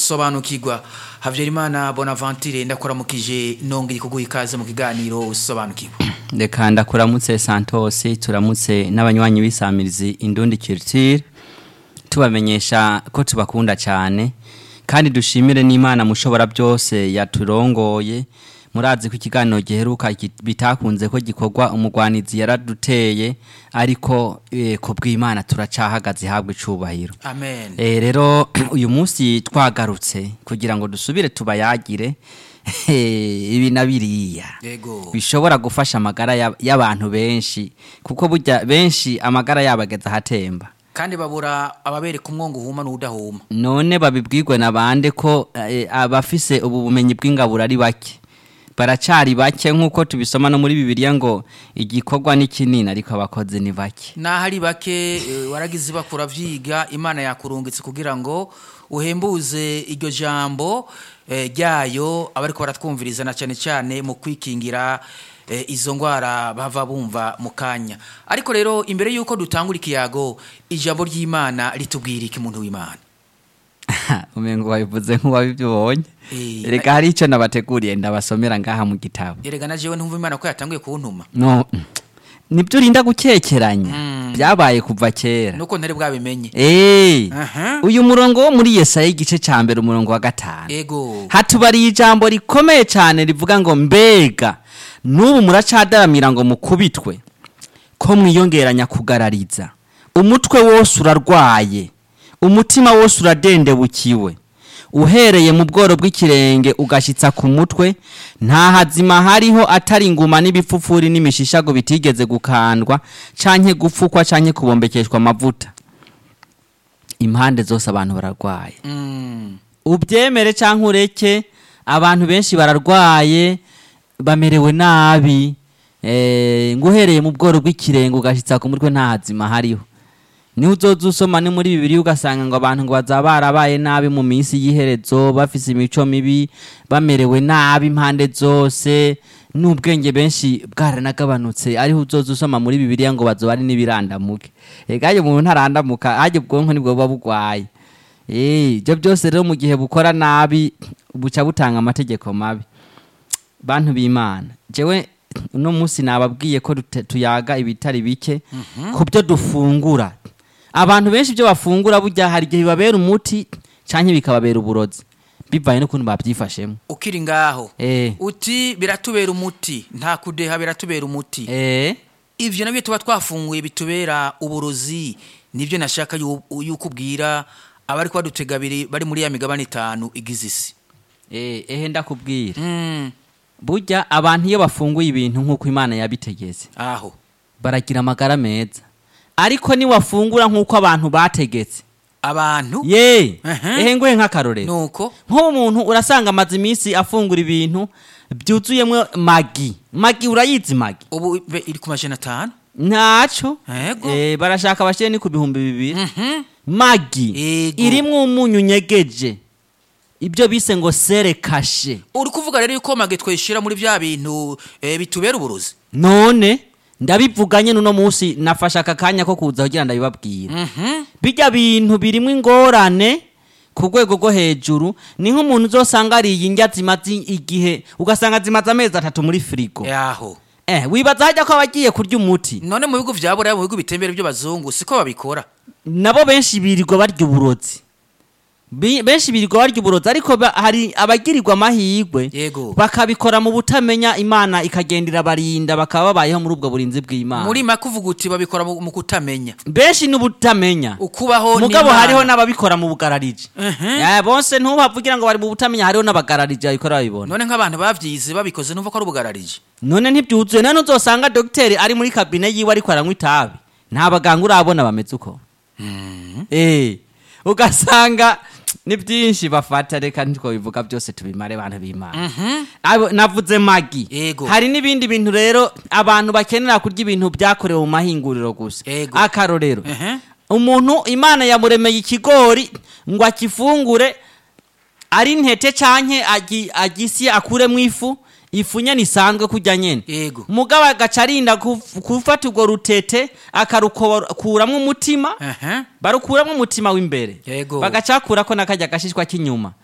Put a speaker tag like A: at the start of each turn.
A: sobanukirwa habyarimana bonaventure ndakuramukije nongeye kuguha ikaze mu kiganiro sobanukirwa
B: reka ndakuramutse santos turamutse n'abanywanyi b'isamirizi indundi culture tubamenyesha ko tubakunda cyane kandi dushimire n'imana mushobora byose yaturongoye murazi ko ikiganiro giheruka gi- bitakunze ko gikorwa umugwanizi yaraduteye ariko eh, ku bw'imana turacahagaze ihabwa icubahiro
A: amen
B: Eh, rero uyu munsi twagarutse kugira ngo dusubire tubayagire ibi na biriya
A: yego
B: bishobora gufasha amagara y'ab- y'abantu benshi kuko burya benshi amagara yabo ageze ahatemba
A: kandi babura ababereka umwongo uhuma n'udahuma
B: none babibwirwe na bande ko eh, abafise ubu bumenyi bw'ingaburo ari bake baracari bake nk'uko tubisoma no muri bibiliya ngo igikorwa ni kinini ariko abakozi ni bake
A: naho ari bake eh, waragize bakura vyiga imana yakurungitse kugira ngo uhembuze iryo jambo eh, ryayo abariko baratwumviriza na cyane cyane mu kwikingira eh, izo ngwara bava bumva mu kanya ariko rero imbere y'uko dutangura ikiyago ijambo ry'imana ritubwira iki muntu w'imana
B: umengo wabivuze nk'uwabibonye
A: Eh,
B: reka hari icyo nabateguriye ndabasomera ngaha mu gitabo
A: erega na jewe ntumva imana ko yatanguye kuntuma
B: no nibyo urinda gukekeranya byabaye kuva kera
A: nuko ntari bwabimenye
B: Eh,
A: Aha.
B: uyu murongo wo muri yesaya igice cya mbere umurongo wa gatanu
A: ego
B: hatubariye ijambo rikomeye cyane rivuga ngo mbega n'ubu muracadaramira ngo mukubitwe ko mwiyongeranya kugarariza umutwe wose urarwaye umutima wose uradendebukiwe uhereye mu bworo bw'ikirenge ugashyitsa ku mutwe nta hazima hariho atari inguma n'ibipfupfuri n'imishishago bitigeze gukandwa canke gupfukwa canke kubombekeshwa amavuta impande zose abantu bararwaye
A: Mm.
B: ubyemere cyangwa ureke abantu benshi bararwaye bamerewe nabi eh, ngo uhereye mu bworo bw'ikirenge ugashyitsa ku mutwe nta hazima hariho niho uzoza usoma ni muri bibiri ugasanga ngo abantu ngo bazaba barabaye nabi mu minsi y'iherezo bafise imico mibi bamerewe nabi impande zose n'ubwenge benshi bwaranagabanutse ariho uzoza usoma muri bibiliya ngo bazoba ari n'ibirandamuke ega iyo umuntu ntarandamuka hajya ubwonko nibwo buba bugwaye Eh, ibyo byose rero mu gihe bukora nabi buca butanga amategeko mabi bantu b'imana jewe uno munsi nababwiye ko dute- tuyaga ibitari bike ku byo dufungura abantu benshi ibyo bafungura burya hari igihe bibabera umuti canke bikababera uburozi bivaye n'ukuntu babyifashemo
A: ukiri ngaho
B: eh
A: uti biratubera umuti nta kudeha biratubera umuti
B: eh
A: ivyo nabyo tuba twafunguye bitubera uburozi nibyo nashaka yu- yuko ubwira abari badutega abiri bari muri ya migabane itanu igize isi
B: eh ehe ndakubwira
A: Mm,
B: burya abantu iyo bafunguye ibintu nk'uko imana yabitegetse
A: aho
B: baragira amagara meza ariko niwafungura nk'uko abantu bategetse
A: abantu
B: ye
A: Ehe.
B: ehe nguhe nk'akarorero
A: nuko
B: nk'ubu umuntu urasanga amaze iminsi afungura ibintu byuzuyemo magi magi urayizi magi
A: ubu be iri ku majana atanu
B: ntaco
A: Ego.
B: Eh, barashaka bashyire ni ku bihumbi bibiri
A: Mhm.
B: magi
A: Ego.
B: irimwo umunyu unyegeje ibyo bise ngo sere kashe
A: uri kuvuga rero yuko mage twishira muri bya bintu eh, bitubera uburozi
B: none ndabivuganye n'uno munsi nafashe aka kanya ko kuza kugira ndabibabwira
A: Mhm.
B: bijya bintu birimo ingorane ku rwego rwo hejuru ni nk'umuntu uzosanga ariye indya zimaze igihe ugasanga zimaze amezi atatu muri firigo
A: yaho
B: eh wibaza hajya ko aba agiye kurya umuti
A: none mu bihugu vya buraya mu bihugu bitembera by'abazungu siko babikora
B: nabo benshi birirwa barya uburozi Bi- benshi birirwa barya uburozi ariko ba- hari abagirirwa amahirwe
A: Yego.
B: bakabikora mu butamenya imana ikagendera barinda bakaba babayeho muri ubwo burinzi bw'imana
A: muri make uvuga uti babikora mu mu kutamenya
B: benshi n'ubutamenya
A: ukubaho
B: mugabo
A: n'Imana.
B: hariho n'ababikora mu bugarariji
A: Mhm.
B: Eh, bose ntubavugira ngo bari mu butamenya hariho n'abagarariji babikora babibona
A: none nk'abantu bavyize babikoze numva ko ari ubugararije
B: none ntibyuzuye none uzosanga dogiteri ari muri kabine yiwe ariko aranywa itabi nta baganga urabona bameze uko eh ugasanga ni byinshi bafata reka ntitwabivuga byose tubimare abantu b'imana Abo- navuze magi
A: Yego.
B: hari n'ibindi bintu rero abantu bakenera kurya ibintu byakorewe mu mahinguriro gusa
A: Yego.
B: akarorero
A: Ehe.
B: umuntu imana yamuremeye ikigori ngo akifungure ari intete canke agi- agisye akuremo ifu ifu nyene isanzwe kurya nyene
A: Yego.
B: mugabo agaca arinda kuf- gufata urwo rutete akarukuramwo umutima
A: Ehe.
B: barukuramwo umutima w'imbere
A: Yego.
B: bagacakurako n'akarya gashishwa k'inyuma